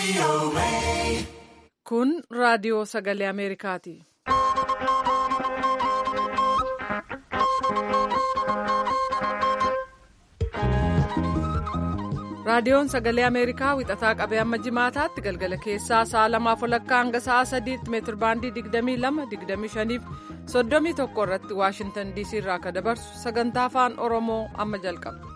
Kun raadiyoo sagalee Ameerikaati. Raadiyoon sagalee Ameerikaa wixataa qabee amma jimaataatti galgala keessaa sa'a lamaaf walakkaa hanga sa'a sadiitti meetir baandii 22-25 31 irratti Waashintan DC irraa akka dabarsu sagantaa afaan Oromoo amma jalqaba.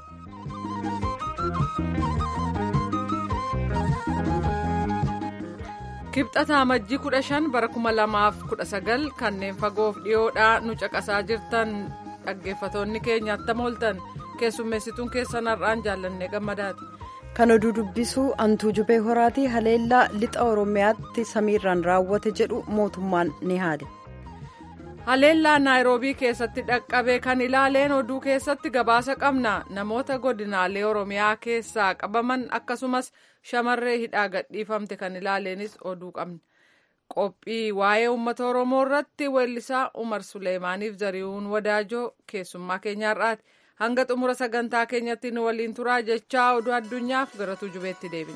Kibxata amajjii 15 bara 2019 kanneen fagoof dhiyoodhaa nu caqasaa jirtan dhaggeeffatoonni keenya attam ooltan keessummeessituun keessan har'aan jaallannee gammadaati. kan oduu dubbisuu antuu jubee horaatii haleellaa lixa oromiyaatti samiirraan raawwate jedhu mootummaan ni haale. haleellaa naayiroobii keessatti dhaqqabe kan ilaaleen oduu keessatti gabaasa qabna namoota godinaalee oromiyaa keessaa qabaman akkasumas shamarree hidhaa gadhiifamte kan ilaaleenis oduu qabna qophii waa'ee uummata oromoo irratti weellisaa umar suleemaaniif zari'uun wadaajoo keessummaa keenyaarraati. hanga xumura sagantaa keenyatti nu waliin turaa jechaa oduu addunyaaf gara tujubeetti deebina.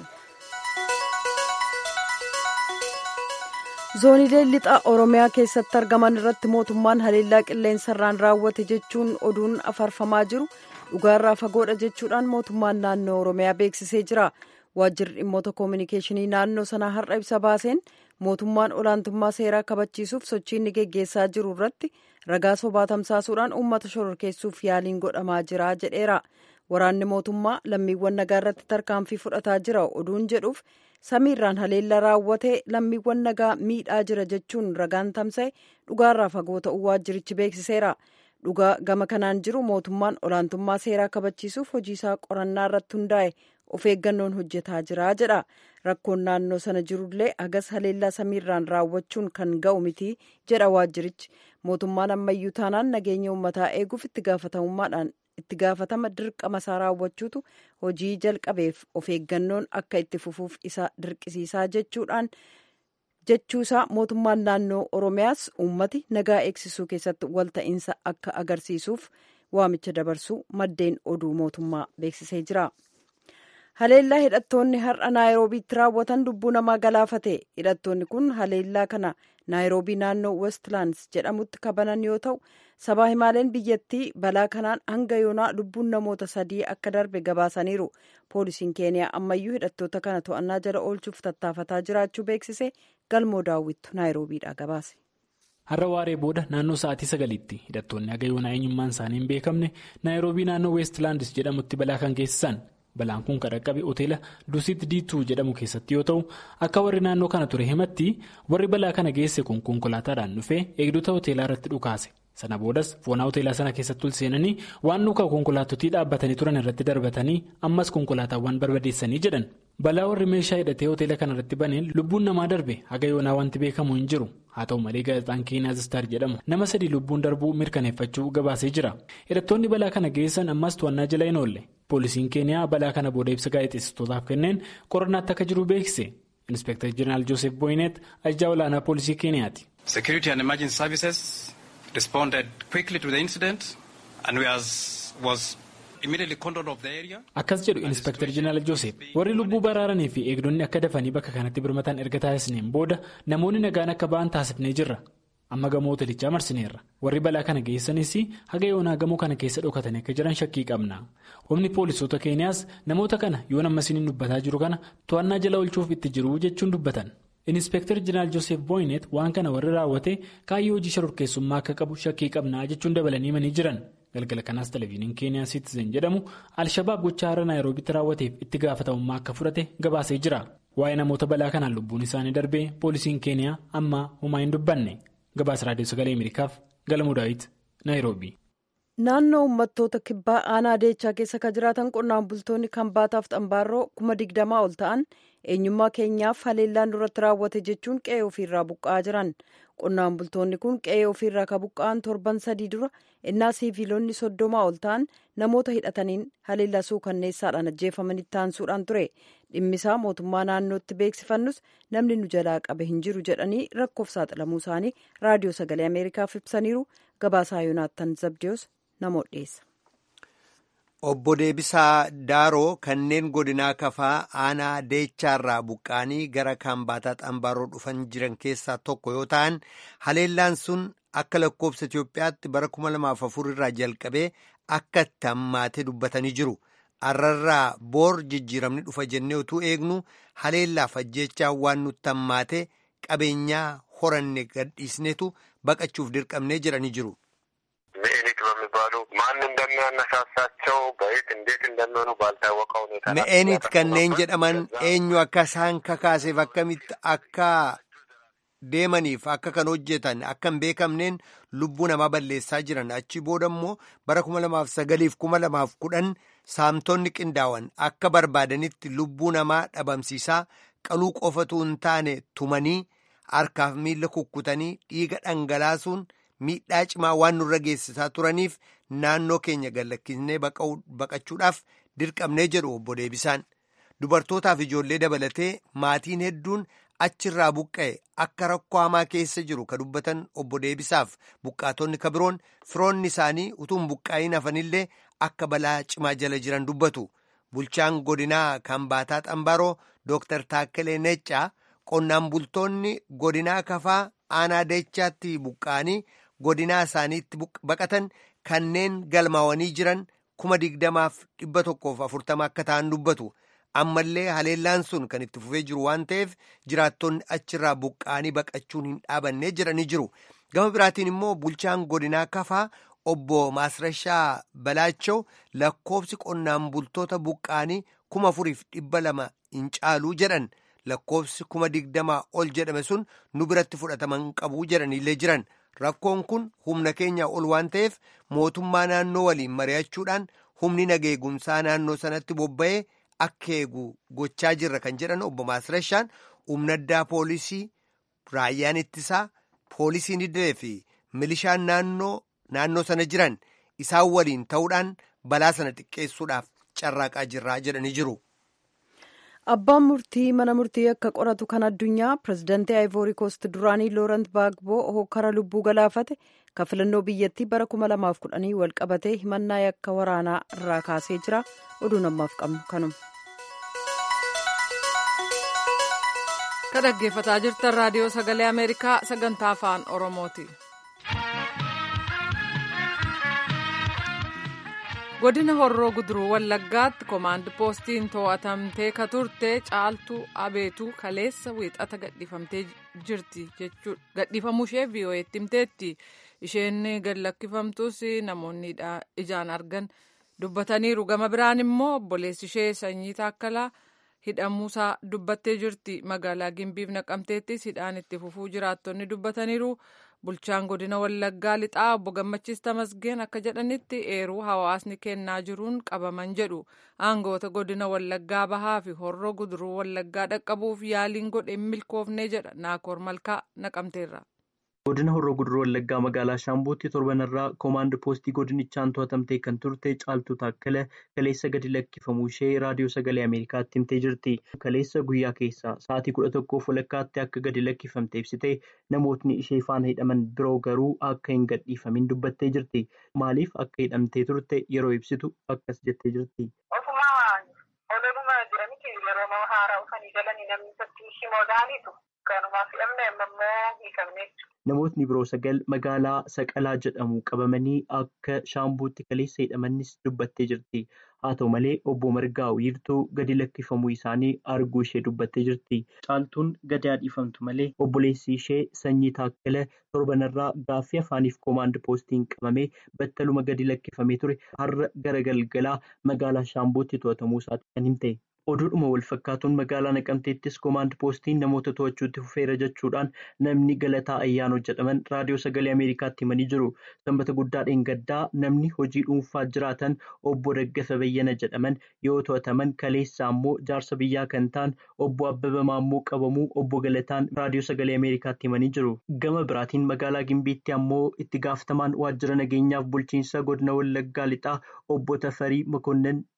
zoonilee lixa oromiyaa keessatti argaman irratti mootummaan haleellaa qilleensarraan raawwate jechuun oduun afarfamaa jiru dhugaarraa fagoodha jechuudhaan mootummaan naannoo oromiyaa beeksisee jira waajjirri dhimmoota koominikeeshinii naannoo sanaa har'a ibsa baaseen mootummaan olaantummaa seeraa kabachiisuuf sochii inni geggeessaa jiru irratti ragaa sobaa tamsaasuudhaan uummata shororkeessuuf yaaliin godhamaa jira jedheera waraanni mootummaa lammiiwwan nagaa irratti tarkaanfii fudhataa jira oduun jedhuuf samiirraan haleellaa raawwatee lammiiwwan nagaa miidhaa jira jechuun ragaan tamsa'e dhugaarraa fagoo ta'uu waajjirichi beeksiseera dhugaa gama kanaan jiru mootummaan olaantummaa seeraa kabachiisuuf hojiisaa qorannaa irratti hundaa'e of eeggannoon hojjetaa jira jedha rakkoon naannoo sana jirullee hagas haleellaa samiirraan raawwachuun kan ga'u miti jedha waajjirichi mootummaan ammayyuu taanaan nageenya uummataa eeguuf itti gaafatamummaadhaan itti gaafatama dirqama isaa raawwachuutu hojii jalqabeef of eeggannoon akka itti fufuuf isa dirqisiisaa jechuudhaan jechuusaa mootummaan naannoo oromiyaas uummati nagaa eegsisuu keessatti walta'iinsa akka agarsiisuuf waamicha dabarsuu maddeen oduu mootummaa beeksisee jira. haleellaa hidhattoonni har'a naayiroobiitti raawwatan lubbuu namaa galaafate hidhattoonni kun haleellaa kana naayiroobii naannoo westlands jedhamutti kabanan yoo ta'u sabaa himaaleen biyyattii balaa kanaan hanga yoonaa lubbuun namoota sadii akka darbe gabaasaniiru poolisiin keeniyaa ammayyuu hidhattoota kana to'annaa jala oolchuuf tattaafataa jiraachuu beeksise galmoo daawwittu naayiroobiidha gabaase. har'a waaree booda naannoo sa'aatii sagaliitti hidhattoonni haga yoonaa eenyummaan isaanii hin beekamne naayiroobii naannoo westlands jedhamutti balaa kan geessisan. balaan kun kan dhaqqabe hoteela dusiit diituu jedhamu keessatti yoo ta'u akka warri naannoo kana ture himatti warri balaa kana geesse kun konkolaataadhaan dhufee eegdota hoteelaa irratti dhukaase sana boodas foonaa hoteelaa sana keessatti ol seenanii waan nuka konkolaatotii dhaabbatanii turan irratti darbatanii ammas konkolaataawwan barbadeessanii jedhan balaa warri meeshaa hidhatee hoteela kana irratti baneen lubbuun namaa darbe haga yoonaa wanti beekamu hin jiru haa ta'u malee gaazexaan keenyaa zistaar jedhamu nama sadii lubbuun darbuu mirkaneeffachuu gabaasee jira hidhattoonni balaa kana geessan ammas to'annaa jala hin oolle. poolisiin keeniyaa balaa kana booda ibsa gaazexeessitootaaf kenneen qorannaatti akka jiru beeksise inspektar jeneraal joosef boyineet ajajaa olaanaa poolisii keeniyaati. security and emergency services responded quickly to the incident and was immediately cordoned off the area. akkas jedhu inspektar jeneraal joosef warri lubbuu baraaranii fi eegdonni akka dafanii bakka kanatti birmatan erga taasisneen booda namoonni nagaan akka ba'an taasifnee jirra. amma gamoo hoteelichaa marsineerra warri balaa kana geessanis haga yoonaa gamoo kana keessa dhokatanii akka jiran shakkii qabna humni poolisoota keeniyaas namoota kana yoon ammasiin dubbataa jiru kana to'annaa jala oolchuuf itti jiru jechuun dubbatan inspektar jeneraal joosef booyineet waan kana warri raawwate kaayyoo hojii shororkeessummaa akka qabu shakkii qabnaa jechuun dabalanii himanii jiran galgala kanaas televezyiiniin keeniyaa siitizen jedhamu alshabaab gochaa har'a naayiroobitti raawwateef itti gaafatamummaa akka fudhate gabaasee jira waa'ee namoota balaa kanaan lubbuun isaanii darbee poolisiin keeniyaa amma homaa hin dubbanne. gabaasa raadiyoo sagalee ameerikaaf galmuu daawit naayiroobii. naannoo uummattoota kibbaa aanaa deechaa keessa kan jiraatan qonnaan bultoonni kan baataaf xambaarroo kuma digdamaa ol ta'an eenyummaa keenyaaf haleellaan duratti raawwate jechuun qe'ee ofiirraa buqqa'aa jiran qonnaan bultoonni kun qe'ee ofiirraa kan buqqa'an torban sadii dura innaa siiviilonni soddomaa ol ta'an namoota hidhataniin haleellaa suukanneessaadhaan ajjeefamanitti taansuudhaan ture dhimmisaa mootummaa naannootti beeksifannus namni nu jalaa qabe hin jiru jedhanii rakkoof saaxilamuu isaanii raadiyoo sagalee ameerikaaf ibsaniiru gabaasaa yoonaattan zabdiyoos namoota dhiyeessa. Obbo Deebisaa Daaroo kanneen godinaa kafaa aanaa deechaarraa buqqaanii gara kaambaataa xambaaroo dhufan jiran keessaa tokko yoo ta'an haleellaan sun akka lakkoobsa Itoophiyaatti bara 2004 irraa jalqabee akka itti hammaatee dubbatanii jiru. Arrarraa boor jijjiiramni dhufa jennee utuu eegnu haleellaaf ajjechaa waan nutti hammaate qabeenyaa horanne gadhiisnetu baqachuuf dirqamnee jedhanii jiru. ምኤኒክ በሚባሉ ማን እንደሚያነሳሳቸው በየት እንዴት እንደሚሆኑ ባልታወቀ ሁኔታ ምኤኒት kanneen jedhaman eenyu akka isaan kakaaseef akkamitti akka deemaniif akka kan hojjetan akka hin beekamneen lubbuu namaa balleessaa jiran achi booda immoo bara kuma lamaaf sagaliif kuma lamaaf kudhan saamtonni qindaawan akka barbaadanitti lubbuu namaa dhabamsiisaa qaluu qofatu hin taane tumanii harkaaf miila kukkutanii dhiiga dhangalaasuun miidhaa cimaa waan nurra geessisaa turaniif naannoo keenya gallakkisnee baqachuudhaaf dirqamnee jedhu obbo Deebisaan dubartootaaf ijoollee dabalatee maatiin hedduun achirraa buqqa'e akka rakkoo hamaa keessa jiru ka dubbatan obbo Deebisaaf buqqaatonni ka biroon firoonni isaanii utuu hin buqqaa'iin hafanillee akka balaa cimaa jala jiran dubbatu bulchaan godinaa kambaataa xambaaroo dooktar Taakkalee Neccaa qonnaan bultoonni godinaa kafaa aanaa deechaatti buqqa'anii godinaa isaaniitti baqatan kanneen galmaawanii jiran kuma digdamaaf dhibba tokkoof afurtama akka ta'an dubbatu ammallee haleellaan sun kan itti fufee jiru waan ta'eef jiraattonni achirraa buqqa'anii baqachuun hin dhaabannee jedhanii jiru gama biraatiin immoo bulchaan godinaa kafaa obbo Maasrashaa Balaachaw lakkoobsi qonnaan bultoota buqqa'anii kuma afuriif dhibba lama hin caaluu jedhan lakkoobsi kuma digdamaa ol jedhame sun nu biratti fudhataman qabuu jedhanillee jiran. Rakkoon kun humna keenya ol waan ta'eef mootummaa naannoo waliin mari'achuudhaan humni nageegumsaa naannoo sanatti bobba'ee akka eegu gochaa jirra kan jedhan obbo Maasrashaan humna addaa poolisii raayyaan ittisaa poolisiin idilee fi milishaan naannoo naannoo sana jiran isaan waliin ta'uudhaan balaa sana xiqqeessuudhaaf carraaqaa jirraa jedhanii jiru. Abbaan murtii mana murtii akka qoratu kan addunyaa pirezidaantii Aayivoorii Koost duraanii Loorant Baagboo hokkara lubbuu galaafate kan filannoo biyyattii bara 2010 wal qabatee himannaa yakka waraanaa irraa kaasee jira. Oduu namaaf qabnu kanuma. Ka dhaggeeffataa jirtan raadiyoo sagalee Ameerikaa sagantaa afaan Oromooti. godina horroo guduruu wallaggaatti koomaand poostiin to'atamtee ka turte caaltuu abeetuu kaleessa wiixata gadhiifamtee jirti jechuudha gadhiifamuu ishee vii'oo'eetti himteetti isheen gadlakkifamtus namoonni ijaan argan dubbataniiru gama biraan immoo obboleessi ishee sanyii taakkalaa hidhamuusaa dubbattee jirti magaalaa gimbiif naqamteettis hidhaan itti fufuu jiraattonni dubbataniiru. bulchaan godina wallaggaa lixaa obbo gammachiis tamasgeen akka jedhanitti eeruu hawaasni kennaa jiruun qabaman jedhu aangoota godina wallaggaa bahaa fi horroo guduruu wallaggaa dhaqqabuuf yaaliin godhe milkoofnee jedha naakoor malkaa naqamteerra. godina horroo guduruu wallaggaa magaalaa shaambuutti torbanarraa koomaand poostii godinichaan to'atamtee kan turte caaltuu taakkala kaleessa gadi lakkifamuu ishee raadiyoo sagalee ameerikaatti himtee jirti kaleessa guyyaa keessaa sa'aatii kudha tokkoof walakkaatti akka gadi lakkifamte ibsite namootni ishee faana hidhaman biroo garuu akka hin gadhiifamin dubbattee jirti maaliif akka hidhamtee turte yeroo ibsitu akkas jettee jirti. Namootni biroo sagal magaalaa Saqalaa jedhamu qabamanii akka shaambuutti kaleessa hidhamanis dubbattee jirti. Haa ta'u malee obbo Margaa wiirtuu gadi lakkifamuu isaanii arguu ishee dubbattee jirti. Caaltuun gadi dhiifamtu malee obboleessi ishee sanyii taakkala torbanarraa gaaffii afaaniif koomaand poostiin qabamee battaluma gadi lakkifamee ture har'a gara galgalaa magaalaa shaambuutti to'atamuu isaati kan himte. oduudhuma wal fakkaatuun magaalaa naqamteettis koomaand poostiin namoota to'achuutti fufeera jechuudhaan namni galataa ayyaanoo jedhaman raadiyoo sagalee ameerikaatti himanii jiru sanbata guddaa dheengaddaa namni hojii dhuunfaa jiraatan obbo Daggafa Bayyana jedhaman yoo to'ataman kaleessaa immoo jaarsa biyyaa kan ta'an obbo Abbaba Maammoo qabamuu obbo Galataan raadiyoo sagalee ameerikaatti himanii jiru gama biraatiin magaalaa Gimbiitti ammoo itti gaafatamaan waajjira nageenyaaf bulchiinsa godina Wallaggaa lixaa obbo Tafarii Makonnan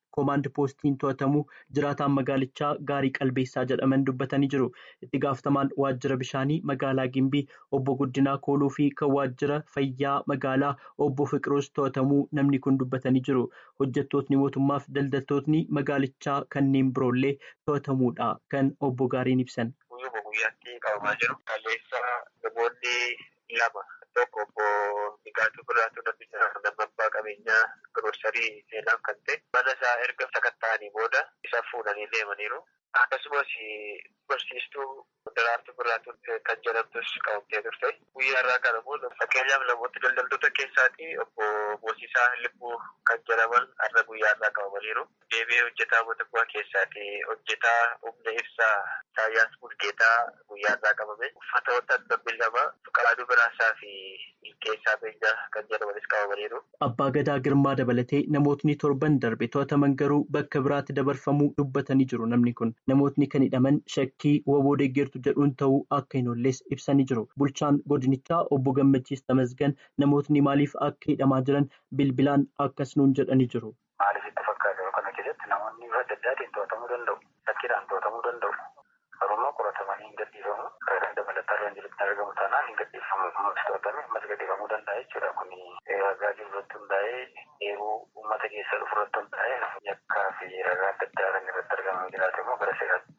koomaand poostiin to'atamu jiraataan magaalichaa gaarii qalbeessaa jedhaman dubbatanii jiru. Itti gaafatamaan waajjira bishaanii magaalaa Gimbii obbo Guddinaa Kooluu fi kan waajjira fayyaa magaalaa obbo Fiqiroos to'atamuu namni kun dubbatanii jiru. Hojjettootni mootummaaf daldaltootni magaalichaa kanneen biroollee to'atamuudha kan obbo Gaariin ibsan. Guyyuma guyyaatti qabamaa jiru. Kaleessa namoonni lama tokko obbo Nigaatuu Birraatu Nabbisaa Lammaffaa qabeenyaa Giroosarii seenaaf kan ta'e mana isaa erga sakatta'anii booda isa fuudhanii deemaniiru. Akkasumas barsiistuu Daraartuu Birraatu kan jedhamtus qabamtee turte. Guyyaa irraa kan immoo fakkeenyaaf namoota daldaltoota keessaati obbo Moosiisaa Libbuu kan jedhaman har'a guyyaa irraa qabamaniiru. Deebi'ee hojjetaa mootummaa keessaati hojjetaa humna ibsaa Saayyaas Bulgeetaa guyyaa irraa qabame. Uffatoota dhabbii lama Fuqaaduu Biraasaa fi Milkeessaa Beenyaa kan jedhamanis qabamaniiru. Abbaa Gadaa Girmaa dabalatee namootni torban darbe to'ataman garuu bakka biraatti dabarfamuu dubbatanii jiru namni kun. Namootni kan hidhaman shakkii waboo deeggertu jedhuun ta'uu akka hin oolles ibsanii jiru. Bulchaan godinichaa obbo Gammachiis Tamasgan namootni maaliif akka hidhamaa jiran bilbilaan akkas nuun jedhanii jiru. Maaliif itti fakkaata kana keessatti namoonni bifa adda addaatiin to'atamuu danda'u. Shakkiidhaan to'atamuu danda'u. Garuu qoratamanii hin gadhiifamu. Ragaan dabalataa irra hin jirutti argamu taanaan hin gadhiifamu. Ammas to'atame ammas gadhiifamuu danda'a jechuudha. Kuni ragaa jiru irratti hundaa'ee yeroo uummata keessa dhufu irratti hundaa'ee yakkaa fi ragaa adda addaa kan irratti argamu jiraate immoo gara seeraatti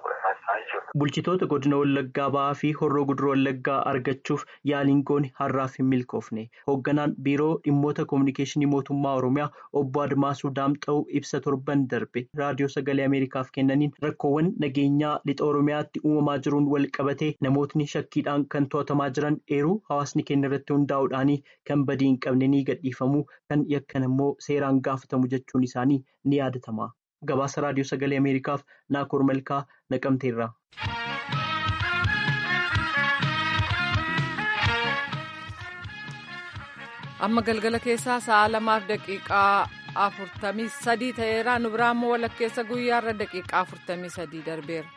Bulchitoota godina Wallaggaa ba'aa fi horroo guduroo Wallaggaa argachuuf yaaliin goone har'aaf hin milkoofne. Hoogganaan biiroo dhimmoota koominikeeshinii mootummaa Oromiyaa obbo Admaasuu Daamxa'uu ibsa torban darbe raadiyoo sagalee Ameerikaaf kennaniin rakkoowwan nageenyaa lixa Oromiyaatti uumamaa jiruun wal qabatee namootni shakkiidhaan kan to'atamaa jiran eeruu hawaasni keenya irratti hundaa'uudhaan kan badii hin qabne ni gadhiifamu kan yakkan immoo seeraan gaafatamu jechuun isaanii ni yaadatama. Gabaasa raadiyoo sagalee Ameerikaaf Naakoor Malkaa naqamteerra. Amma galgala keessaa sa'a lamaaf daqiiqaa afurtamii sadii ta'eera. Nu biraa immoo walakkeessa guyyaarra daqiiqaa afurtamii sadii darbeera.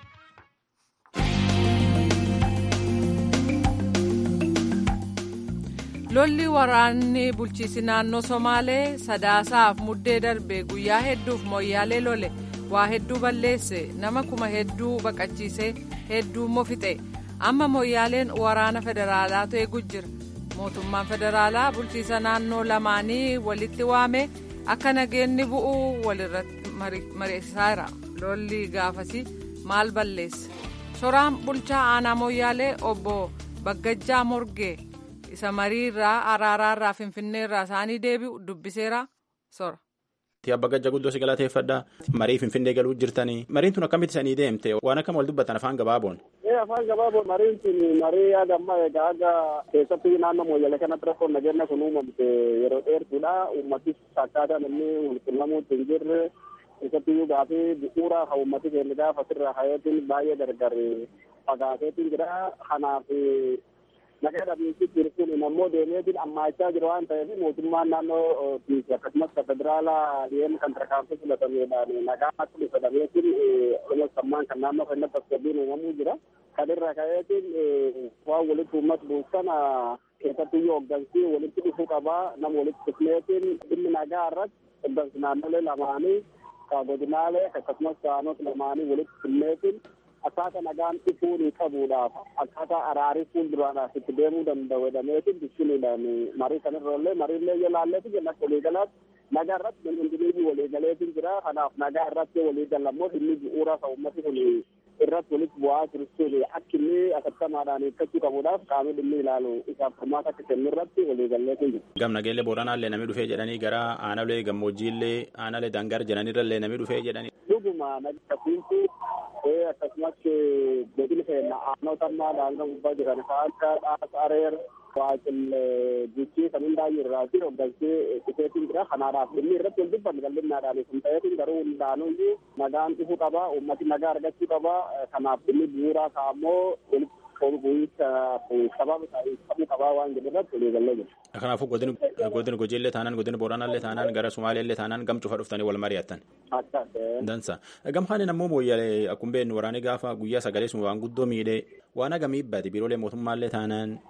lolli waraanni bulchiisi naannoo somaalee sadaasaaf muddee darbe guyyaa hedduuf mooyyaalee lole waa hedduu balleesse nama kuma hedduu baqachiise hedduu immoo fixe amma mooyyaaleen waraana federaalaatu eegu jira mootummaan federaalaa bulchiisa naannoo lamaanii walitti waame akka nageenni bu'u walirratti mariisisaa jira lolli gaafasii maal balleesse soraan bulchaa aanaa mooyyaalee obbo baggajjaa morgee. isa mariirraa araaraarraa finfinneerraa isaanii deebi'u dubbiseera sora. Abba Gajja guddoo si galateeffadha. Marii Finfinnee galuu jirtanii. Mariin tun akkamitti sanii deemte? Waan akkam wal dubbatan afaan gabaaboon. Afaan gabaaboon mariin tun marii yaada ammaa egaa aga keessatti naannoo mooyyalee kanatti rakkoon nageenya kun uumamte yeroo dheertuudha. Uummatis akkaataan inni walquunnamuutti hin jirre keessatti iyyuu gaafii bu'uura haa uummati keenya gaafa asirraa hayeetiin baay'ee gargar fagaateetiin jira. Kanaaf nagaa dhabiinsi jirtuun ammoo deemeetiin ammaachaa jiru waan ta'eef mootummaan naannoo akkasumas federaalaa dhiyeenya kan tarkaanfii filatameedhaan nagaa akka dhufa dhabeetiin dhuma sammaan kan naannoo keenyatti tasgabbiin uumamuu jira. Kan irra ka'eetiin waan walitti uummata buusan keessatti iyyuu hooggansi walitti dhufuu qabaa nama walitti dhufneetiin dhimmi nagaa irratti hooggansi naannolee lamaanii godinaalee akkasumas aanota lamaanii walitti dhufneetiin akkaataa nagaan dhufuu qabuudhaaf akkaataa araarii fuulduraadhaaf itti deemuu danda'u jedhameetiin dubbisuudhaan marii kanarrallee mariillee yoo laalleetu jenna akka waliigalaatti nagaa irratti hundinii waliigaleetiin jira kanaaf nagaa irratti waliigalammoo inni bu'uura kan uummati kun irratti walitti bu'aa jiruun akka inni asattamaadhaan eeggachuu qabuudhaaf qaamni dhimmi ilaalu isaaf furmaata akka kennu irratti waliigalleetiin jiru. Gam nageellee booranaallee namni dhufee jedhanii gara aanalee gammoojjiillee aanalee dangar jedhanirrallee namni dhufee jedhanii. Dhuguma nagatti akkasumas godina keenya aanota ammaa daangaa gubbaa jiran kan akka dhaasa areer waaqil guchii kan hundaayyuu irraa fi hoggansii dhufeetiin jira kanaadhaaf dhimmi irratti wal dubbanne bal'innaadhaan sun ta'eetiin garuu hundaanuyyuu nagaan dhufuu qaba uummati nagaa argachuu qaba kanaaf dhimmi bu'uuraa ka'ammoo sababa qabuu qabaa waan jedhu irratti waliigallee jiru. Kanaafuu godina Gojiillee taanaan godina Booranaallee taanaan gara Sumaaleellee taanaan gam cufa dhuftanii wal mari'attan. Dansa. Gamhaan ammoo mooyyalee akkuma beeknu waraanni gaafa guyyaa sagalee sun waan guddoo miidhee waan hagamii baate biiroolee mootummaallee taanaan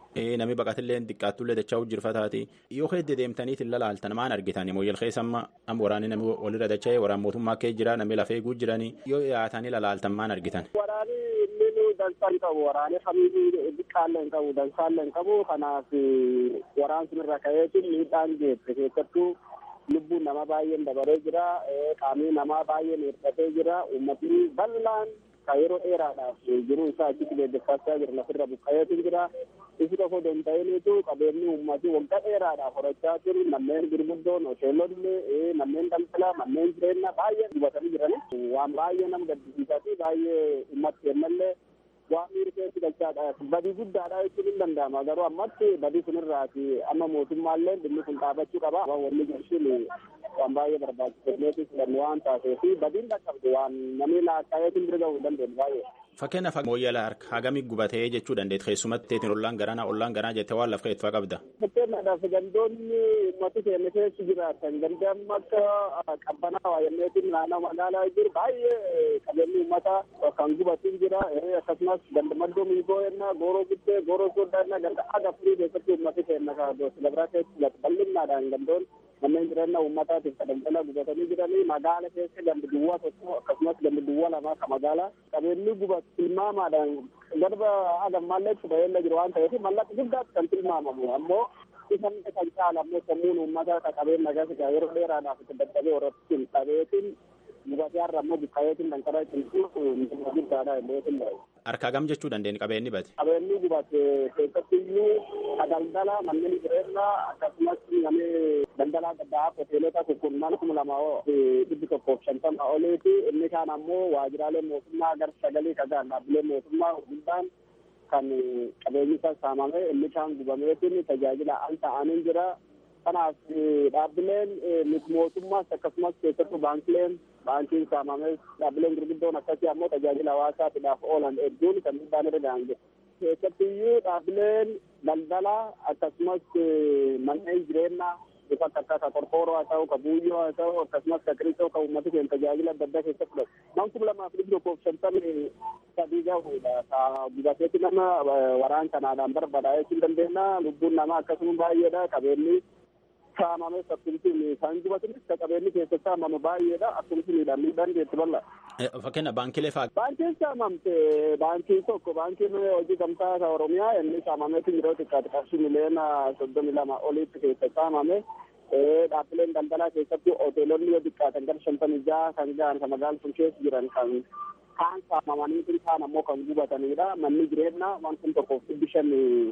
Namni baqatillee xiqqaattullee dachaa hojjirfataati. Yoo hedde deemtaniit hin lalaaltan maan argitan mooyyal keessa amma amma waraanni namni walirra dacha'ee waraan mootummaa kee jira namni lafee eeguu jiranii yoo dhiyaatanii lalaaltan maan argitan. Waraanni inni dansaa hin qabu waraanni kamiyyuu xiqqaallee hin qabu dansaallee hin qabu kanaaf waraan sunirra ka'eetiin miidhaan geesse keessattuu lubbuun nama baay'een dabaree jira qaamni namaa baay'een hir'atee jira uummatni bal'aan ka yeroo dheeraadhaaf jiruu isaa achitti leellifachaa jira lafirra buqqa'eetu jira isi tokko danda'iniitu qabeenyi uummatii waggaa dheeraadhaaf horachaa jiru manneen gurguddoon hoteelonni manneen daldalaa manneen jireenyaa baay'ee gubatanii jirani waan baay'ee nama gaddisiisaa fi baay'ee uummata kennallee waan miiri keessi galchaadha badii guddaadha jechuun hin danda'ama garuu ammatti badii sunirraati amma mootummaallee dhimmi kun dhaabachuu qaba wanni jirshin waan baay'ee barbaachisaneetis filannu waan taateef badiin dhaqqabdu waan namni laakkaayeetiin bira ga'uu hin dandeenye baay'ee. Fakkeenyaaf mooyyala harka hagamii gubatee jechuu dandeet keessumatti teetiin ollaan garanaa ollaan garanaa jettee waan laf keessaa qabda. Fakkeenyaadhaaf gandoonni uummati keenya keessa jiraatan gandaan akka qabbanaa waayyanneetiin naannoo magaalaa jiru baay'ee qabeenyi uummataa kan gubatu jira akkasumas ganda maddoo miigoo yennaa gooroo guddee gooroo sooddaa yennaa ganda aga furii keessatti uummati keenya silabraa keessa bal'innaadhaan gandoon manneen jireenya uummataatiif daldala gubatanii jiranii magaala keessa gandi duwwaa tokko akkasumas gandi duwwaa lamaa ka magaalaa qabeenyi gubatu tilmaamaadhaan garba agammaallee itti baheella jiru waan ta'eef mallaqa guddaatti kan tilmaamamu ammoo isa kan caala ammoo sammuun uummataa ka qabeenya gasigaa yeroo dheeraadhaaf itti dadhabee horattiin qabeetiin gubatee har'a ammoo buqqayeetiin danqaraa cimsuuf guddaadha illee Harkaa gam jechuu dandeenya qabeenyi bate. Qabeenyi gubate keessattiyyuu daldala manneen jireenyaa akkasumas namni daldalaa gaddaa hoteelota kurkurnan kuma lama dhibbi tokkoof shantama oliiti inni kaan ammoo waajiraalee mootummaa gar sagalii kagaan dhaabbilee mootummaa guddaan kan qabeenyi isaa saamame inni kaan gubameetiin tajaajila al ta'anii jira. Kanaaf dhaabbileen miti mootummaas akkasumas keessattuu baankileen baankiin saamames dhaabbileen gurguddoon akkasii ammoo tajaajila hawaasaatiidhaaf oolan hedduun kan miidhaan irra ga'an jiru. Keessattiyyuu dhaabbileen daldalaa akkasumas manneen jireenyaa bifa akka akka qorqooroo haa ta'u ka buuyyoo haa ta'u akkasumas ka qiricoo ka uummati keenya tajaajila adda addaa keessatti fudhatu. Nam kuma lamaaf dhibbi tokkoof shantamii sadii gahuudha. Ka gubateetti nama waraan kanaadhaan barbaadaa jechuu dandeenya. Lubbuun namaa akkasuma baay'eedha. Qabeenyi saamame akkasumas kan gubatanis ka qabeenyi keessa saamame baay'eedha. Akkasumas miidhaan miidhaan geessu bal'a. Fakkeenya baankilee fa'aa. Baankiin saamamte baankii tokko baankiin hojii gamtaa ka Oromiyaa inni saamameetu yeroo xiqqaate qarshii miliyoona soddomii lama oliitti keessa saamame. Dhaabbileen daldalaa keessatti hoteelonni yoo xiqqaatan gara shantamii jaha kan gahan kan magaalaa sun keessa jiran kan kaan saamamanii kun kaan ammoo kan gubatanidha. Manni jireenyaa waan kun tokkoof dhibbi shan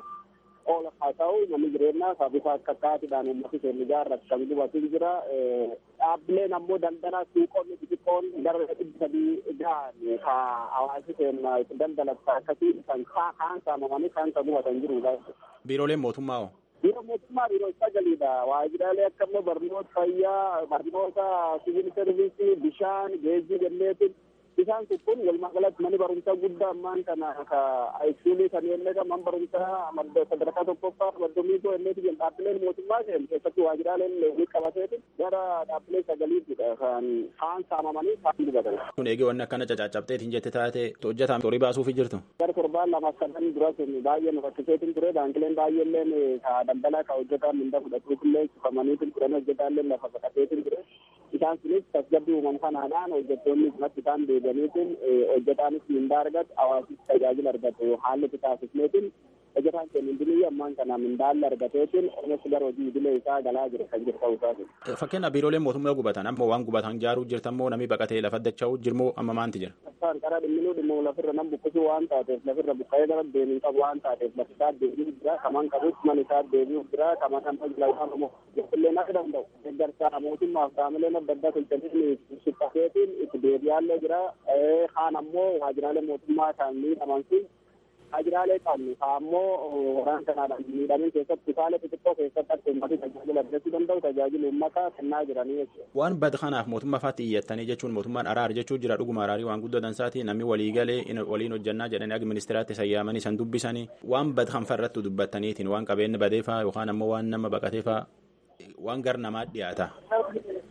oola haa ta'u manni jireenyaa ka bifa akka akkaatiidhaan uummati keenya ijaarratu kan gubatu jira. Dhaabbileen ammoo daldalaa suuqonni xixiqqoon gara dhibbi sadii gahan ka hawaasi keenya itti daldalatu akkasii kan kaan saamamanii kaan kan gubatan jirudha. Biirooleen mootummaa hoo? Biiroo mootummaa biiroo sagaliidha. Waajjiraalee akka immoo barnoota fayyaa, barnoota siviil servisii, bishaan, geejjiba jenneetiin isaan kun walumaa galatti manni barumsaa guddaa ammaan kana ka iskuulii kan jennee kan man barumsaa sadarkaa tokkoffaa maddomii koo jenneeti jedhu dhaabbileen mootummaa seen keessatti waajjiraaleen ni qabateeti gara dhaabbilee sagaliittidha kan kaan saamamanii kaan gubatan. Kun eegee wanni akkana cacaacabteetiin jette taate hojjetaan horii baasuufi jirtu. Gara torbaan lama sadan dura sun baay'ee nu rakkiseetiin ture baankileen baay'eelleen ka daldalaa ka hojjetaan minda fudhatuufillee cufamaniitiin turan hojjetaallee lafa baqateetiin ture. Isaan sunis tasgabbii uumamu kanaadhaan hojjettoonni kanatti isaan deebi'aniitiin hojjetaanis mindaa argatu hawaasis tajaajila argatu haalli itti taasifneetiin hojjetaan keenya hundinuu ammaan kana mindaalli argateetiin oomishni gara hojii idilee isaa galaa jira kan jiru ta'uu isaati. Fakkeenyaaf biirooleen mootummaa gubatan amma waan gubatan jaaruu jirtan moo namni baqatee lafa dacha'uu jirmoo amma maanti jira? Isaan karaa dhimminuu dhimma lafirra nam buqqisuu waan taateef lafirra buqqa'ee gara deebiin qabu waan taateef lafi isaa deebi'uu jira kaman qabus man isaa deebi'uu jira kaman kan tajaajila immoo illee akka danda'u deeggarsa mootummaaf qaamileen adda addaa tolchanii suphateetiin itti deebi'aallee jira kaan ammoo waajjiraalee mootummaa kan miidhaman sun waajjiraalee qabnu ammoo waraan kanaadhaan miidhamin keessatti kutaalee xixiqqoo keessatti akka uummati tajaajila argachuu danda'u tajaajila uummataa kennaa jiranii jechuudha. Waan bad kanaaf mootummaa faatti iyyattanii jechuun mootummaan araar jechuu jira dhuguma araarii waan guddoo dansaati namni walii galee waliin hojjannaa jedhanii akka ministeeraatti sayyaamanii san dubbisanii waan bad kan farrattu dubbattaniitiin waan qabeenyi badeefaa yookaan ammoo waan nama baqateefaa waan gar namaa dhiyaata.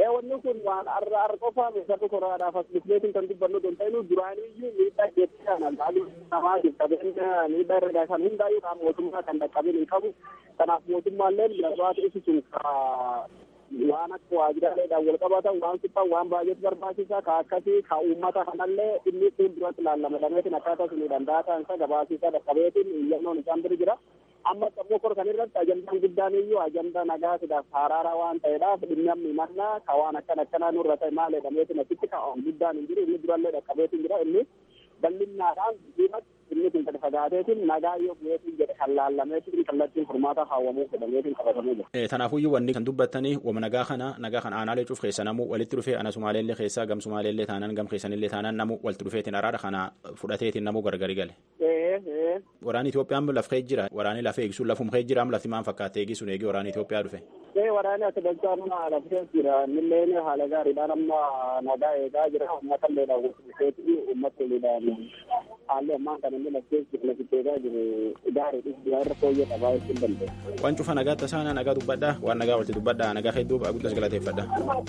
wanni kun waan arra arra qofaa meeshaa koraadhaaf as dhufneetiin kan dubbannu don ta'inu duraaniyyuu miidhaa jetti kana laaluu namaatiif qabeenya miidhaa irra kan hundaayyuu kan mootummaa kan dhaqqabin hin qabu kanaaf mootummaallee gabaata ibsisuun waan akka waajjiraaleedhaan wal qabatan waan suphan waan baay'eetu barbaachisaa ka akkasii ka uummata kanallee inni fuulduratti laallamadameetiin akkaataa sunii danda'ataan isa gabaasisaa dhaqqabeetiin iyyannoon isaan bira jira amma ammoo kor kan irratti ajandaan guddaan iyyuu ajandaa nagaa sidaaf haraaraa waan ta'eedhaaf dhimmi amma himannaa ka waan akkan akkanaa nurra ta'e maal jedhameetiin asitti ka guddaan hin jiru inni durallee dhaqqabeetiin jira inni bal'innaadhaan diimatti inni kun gadi fagaateetiin nagaa yoo bu'eetiin jedhe kan laallameetiin kallattiin furmaata kaawwamuu jedhameetiin qabatamee jira. Kanaafuyyuu wanni kan dubbattanii wama nagaa kana nagaa kana aanaalee cuuf keessa namu walitti dhufee ana sumaaleellee keessaa gam sumaaleellee taanaan gam keessanillee taanaan namu walitti dhufeetiin araara kana fudhateetiin namu gargari gale. Waraanni Itoophiyaan lafee jira waraanni lafee eegisuun lafum kee jira lafti maan fakkaate eegisuun eegee waraanni Itoophiyaa dhufe. Ee waraanni akka dachaa nuna lafee jira innilleen haala gaariidhaan amma nagaa eegaa jira uummata illee daawwatu uummata illee haalli ammaan kan inni lafee jiru lafitti eegaa jiru gaariidha biraa irra fooyyee qabaa jechuun dandeenya. Waan cufa nagaa tasaana nagaa dubbadhaa waan nagaa walitti dubbadhaa nagaa hedduu guddas galateeffadha.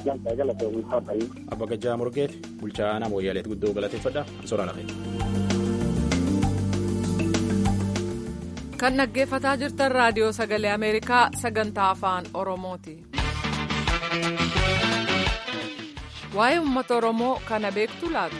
Abba Gajjaa Morgeet bulchaa aanaa Mooyyaleet guddoo galateeffadha soraa lafee. kan dhaggeeffataa jirtan raadiyoo sagalee ameerikaa sagantaa afaan oromooti waa'ee uummata oromoo kana beektu laatu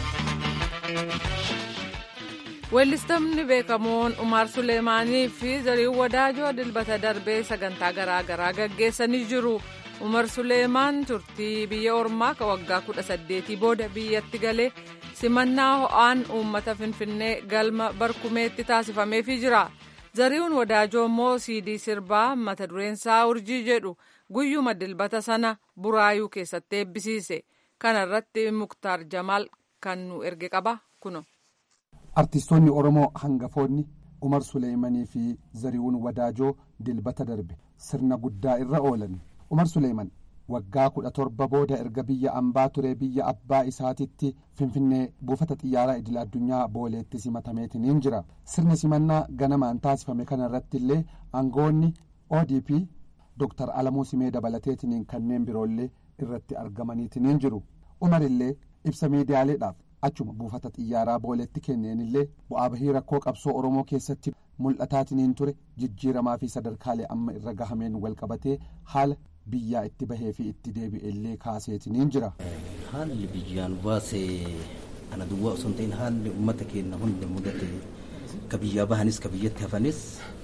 weellistamni beekamoon umaar suleemaanii fi zariin wadaajoo dilbata darbee sagantaa garaa garaa gaggeessanii jiru umar suleemaan turtii biyya ormaa ka waggaa kudha saddeetii booda biyyatti galee simannaa ho'aan uummata finfinnee galma barkumeetti taasifameefii jira zari'uun wadaajoo immoo siidii sirbaa mata dureensaa urjii jedhu guyyuma dilbata sana buraayuu keessatti eebbisiise kana irratti muktaar jamaal kan nu erge qaba kuno. artistoonni oromoo hangafoonni umar suleemanii fi zari'uun wadaajoo dilbata darbe sirna guddaa irra oolan umar suleeman waggaa kudha torba booda erga biyya ambaa ture biyya abbaa isaatitti finfinnee buufata xiyyaaraa idil addunyaa booleetti simatameetiniin jira sirni simannaa ganamaan taasifame kana irratti illee aangoonni odp dr alamuu simee dabalateetiniin kanneen biroollee irratti argamaniitiniin jiru umar illee ibsa miidiyaaleedhaaf achuma buufata xiyyaaraa booleetti kenneen illee bu'aa bahii rakkoo qabsoo oromoo keessatti mul'ataatiniin ture jijjiiramaa fi sadarkaalee amma irra gahameen walqabatee haala biyyaa itti bahee fi itti deebi'e illee kaaseetiniin jira. haalli biyyaan baasee kana duwwaa osoo hin ta'in haalli uummata keenya hunda mudate ka biyyaa bahanis ka biyyatti hafanis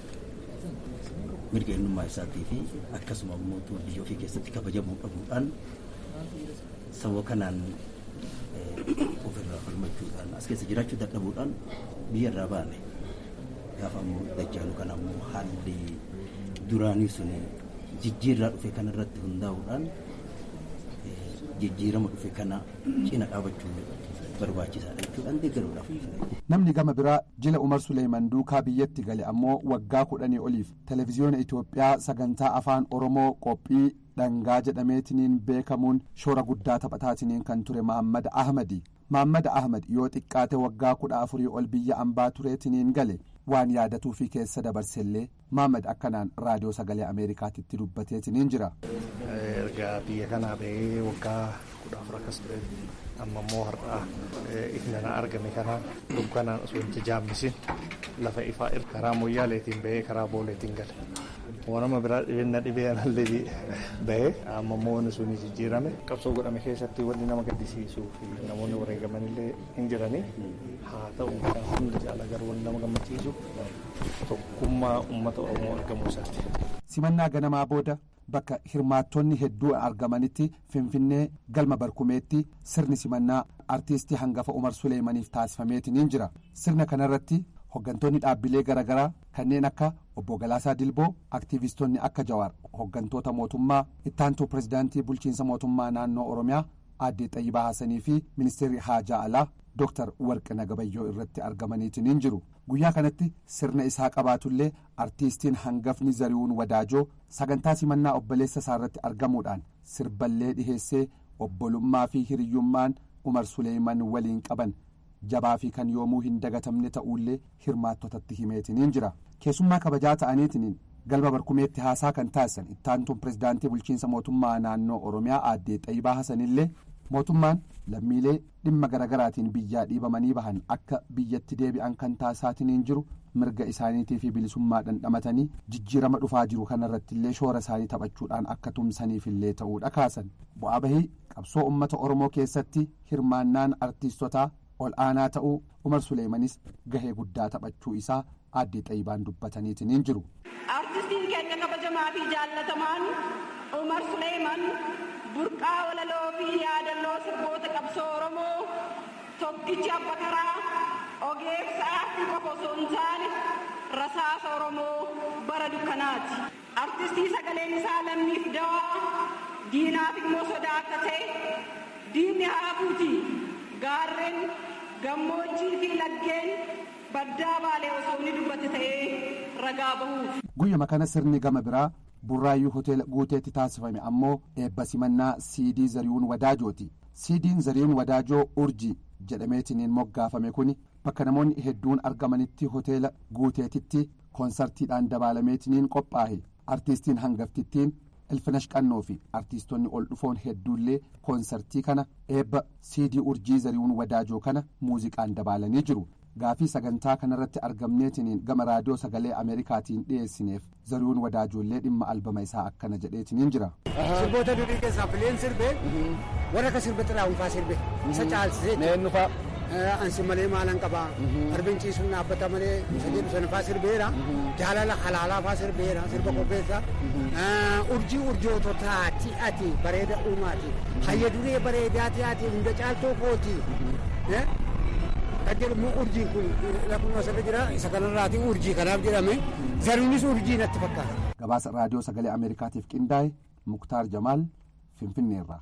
mirga eenyummaa isaatii fi akkasuma immoo biyya ofii keessatti kabajamuu dhabuudhaan sababa kanaan ofirraa falmachuudhaan as keessa jiraachuu dadhabuudhaan biyya irraa baane gaafa ammoo dajjaalu kana ammoo haalli duraanii sun jijjiirraa dhufe kana irratti hundaa'uudhaan jijjiirama dhufe kana cina dhaabachuun barbaachisaadha jechuudhaan deeggaruudhaaf. Namni gama biraa jila Umar Suleeman duukaa biyyatti gale ammoo waggaa kudhanii oliif televezyiyoona Itoophiyaa sagantaa afaan Oromoo qophii dhangaa jedhameetiniin beekamuun shoora guddaa taphataatiniin kan ture Mahammad Ahmadi. Mahammad Ahmad yoo xiqqaate waggaa kudha afurii ol biyya ambaa tureetiniin gale waan yaadatuu fi keessa dabarsellee Mahammad akkanaan raadiyoo sagalee Ameerikaatitti dubbateetiniin jira. Ergaa biyya kanaa bahee waggaa kudha afur akkas ture amma immoo har'aa ifnana argame kana dukkanaan osoo hin jaammisin lafa ifaa irra karaa moyyaaleetiin bahee karaa booleetiin gale. Wanama biraa dhibeenna dhibee anallee bahee amma immoo wanni sun jijjiirame qabsoo godhame keessatti wanni nama gaddisiisuu fi namoonni wareegaman illee hin jirani haa ta'u kan hunda caala garuu wanni nama gammachiisu tokkummaa uummata Oromoo argamuu isaati. Simannaa ganamaa booda bakka hirmaattonni hedduu argamanitti finfinnee galma barkumeetti sirni simannaa artiistii hangafa umar suleemaniif taasifameetiniin jira sirna kanarratti hoggantoonni dhaabbilee garaagaraa kanneen akka obbo Galaasaa Dilboo aktiivistoonni akka Jawaar hoggantoota mootummaa ittaantuu pirezidaantii bulchiinsa mootummaa naannoo Oromiyaa aadde Xayyibaa Haasanii fi ministeerri Haajaa Alaa Dooktar Warqina Gabayyoo irratti argamaniitiniin jiru guyyaa kanatti sirna isaa qabaatullee artiistiin hangafni zari'uun wadaajoo sagantaa simannaa obboleessa isaa irratti argamuudhaan sirballee dhiheessee obbolummaa fi hiriyyummaan umar suleeman waliin qaban jabaa fi kan yoomuu hin dagatamne ta'ullee hirmaattotatti himeetiniin jira keessummaa kabajaa ta'aniitiniin galma barkumeetti haasaa kan taasisan ittaantuun pirezidaantii bulchiinsa mootummaa naannoo oromiyaa aaddee xayyibaa hasanillee mootummaan lammiilee dhimma garaagaraatiin biyyaa dhiibamanii bahan akka biyyatti deebi'an kan taasisaatiin jiru mirga isaaniitii fi bilisummaa dhandhamatanii jijjiirama dhufaa jiru kanarratti illee shoora isaanii taphachuudhaan akka tumsaniifillee ta'uudha kaasan bu'aa bahii qabsoo ummata oromoo keessatti hirmaannaan artiistotaa ol aanaa ta'uu umar suleemanis gahee guddaa taphachuu isaa aaddee xayyibaan dubbataniitiin jiru. artistiin keenya kabajamaa fi jaallatamaan umar suleeman burqaa walaloo fi yaadannoo sirboota qabsoo oromoo tokkichi abba karaa ogeessa aartii qofa osoo hin taane rasaasa oromoo bara dukkanaati artistii sagaleen isaa lammiif dawaa diinaaf immoo sodaa akka ta'e diinni haafuuti gaarreen gammoojjii fi laggeen baddaa baalee osoo inni dubbate ta'ee ragaa bahuuf. guyyuma kana sirni gama biraa burraayyuu hoteela guuteetti taasifame ammoo eebba simannaa siidii zariyuun wadaajooti siidiin zariyuun wadaajoo urjii jedhameetiniin moggaafame kun bakka namoonni hedduun argamanitti hoteela guuteetitti koonsartiidhaan dabaalameetiniin qophaa'e artiistiin hangaftittiin ilfinash qannoo fi artiistonni ol dhufoon hedduullee koonsartii kana eebba siidii urjii zariyuun wadaajoo kana muuziqaan dabaalanii jiru gaafii sagantaa kanarratti argamneetiniin gama raadiyoo sagalee ameerikaatiin dhiyeessineef zariyuun wadaajoollee dhimma albama isaa akkana jedheetiniin jira. sirboota durii keessaa fileen sirbee warra akka sirbe xiraa'unfaa sirbe isa caalsisee. Neenyufaa. Ansi malee maalan qabaa. Arbin ciisuun dhaabbata malee isa jedhu sanafaa sirbeera. Jaalala halaalaafaa sirbeera sirba qopheessa. Urjii urjoototaati ati bareeda uumaati. Hayya duree bareedaati ati hunda caaltoo kooti. kan jedhamu urjiin kun lafuma asirra jira isa kanarraati urjii kanaaf jedhame zaruunis urjii natti fakkaata. gabaasa raadiyoo sagalee ameerikaatiif qindaa'e muktaar jamaal finfinneerraa.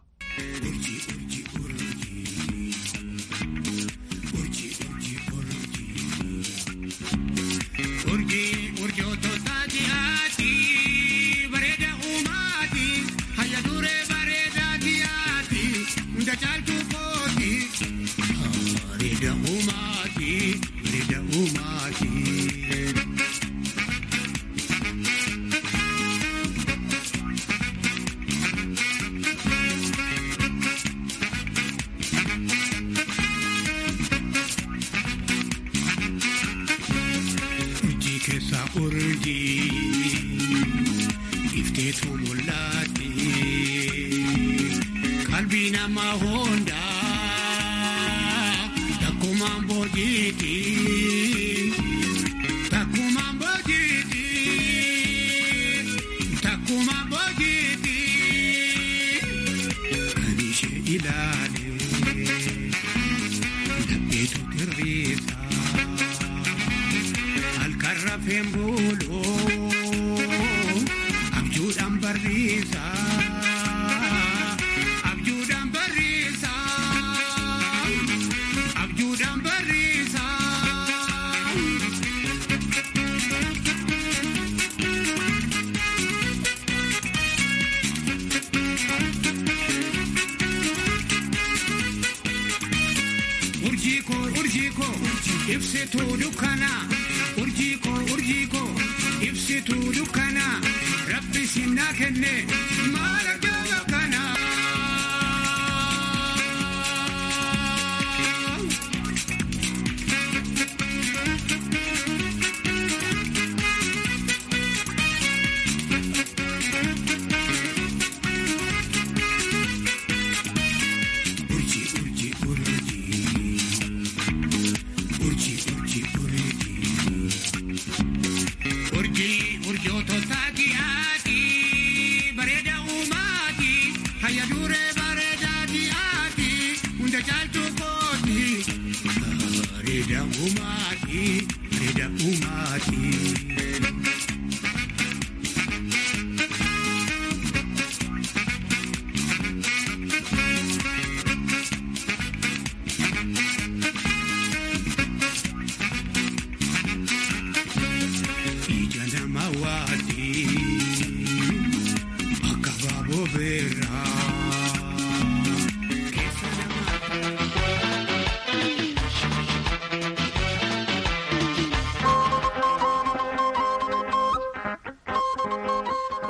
ibsituu dukkanaa urjii koo urjii koo ibsituu dukkanaa rabbi sinnaa kenne maal argaa kanaa.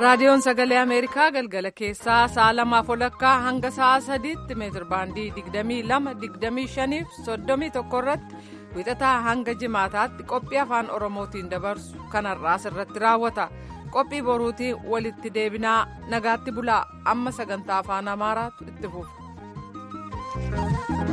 raadiyoon sagalee ameerikaa galgala keessaa sa'a lamaaf walakkaa hanga sa'a sadiitti meetir baandii digdamii lama digdamii shaniif soddomii tokko irratti wixataa hanga jimaataatti qophii afaan oromootiin dabarsu kanarraas irratti raawwata qophii boruutiin walitti deebinaa nagaatti bulaa amma sagantaa afaan amaaraatu itti fufa.